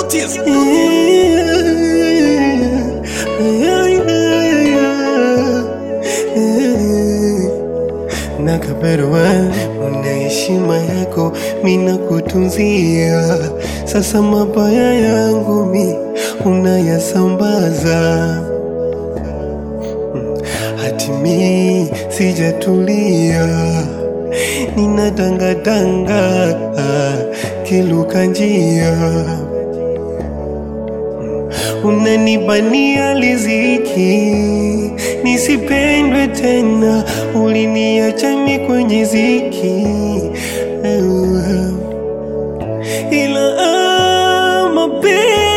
Notice. Nakaperwa, una heshima yako, mina kutunzia. Sasa mabaya yangu mi unayasambaza, hatimi sijatulia, ninatangatanga kiluka njia unanibania riziki nisipendwe tena, uliniacha mi kwenye ziki ila ah, mapenzi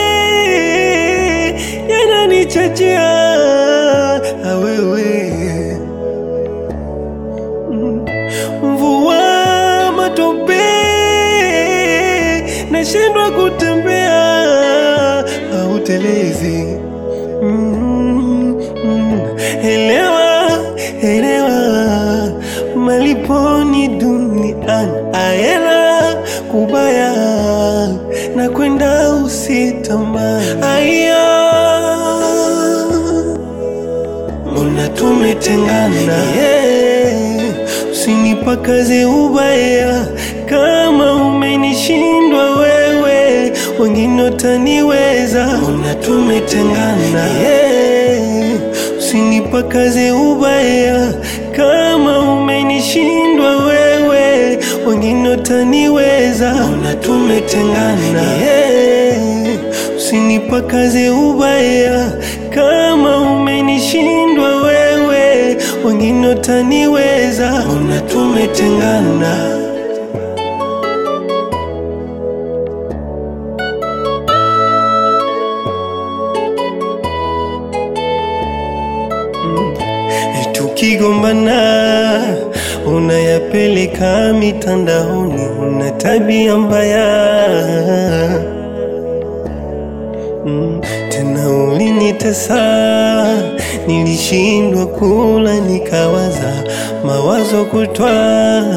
yananichachia ah, wewe mvua matope nashindwa kutembea hautelezi mm, mm. elewa elewa maliponi duniani aela kubaya na kwenda usitamani aya mbona tumetengana yeah. usinipakaze ubaya kama umenishindwa wewe wengine wataniweza mbona tumetengana yeah. usinipakaze ubaya kama umenishindwa wewe wengine wataniweza mbona tumetengana yeah. usinipakaze ubaya kama umenishindwa wewe wengine wataniweza mbona tumetengana tukigombana unayapeleka mitandaoni, una tabia mbaya mm. Tena ulinitesa, nilishindwa kula, nikawaza mawazo kutwa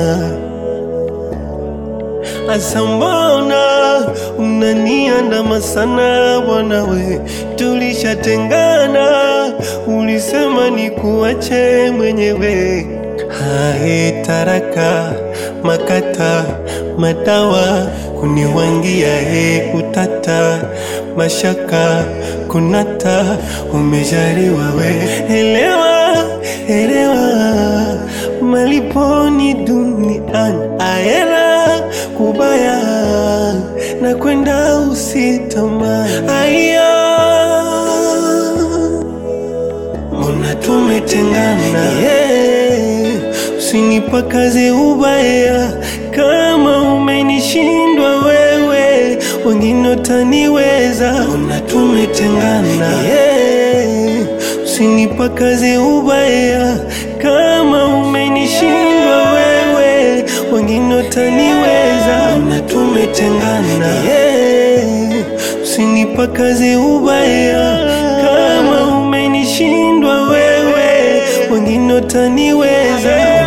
Asa mbona unaniandama sana bwana we, tulishatengana, ulisema nikuache mwenyewe. Hae taraka makata madawa kuniwangia he kutata mashaka kunata umejaliwa we, elewa elewa maliponi duniani aela kubaya na kwenda usitamani aya mbona tumetengana yeah. usinipakaze ubaya kama umenishindwa wewe wengine wataniweza mbona tumetengana yeah. usinipakaze ubaya kama umenishindwa wewe wengine wataniweza mbona tumetengana yeah. usinipakaze ubaya kama umenishindwa wewe wengine wataniweza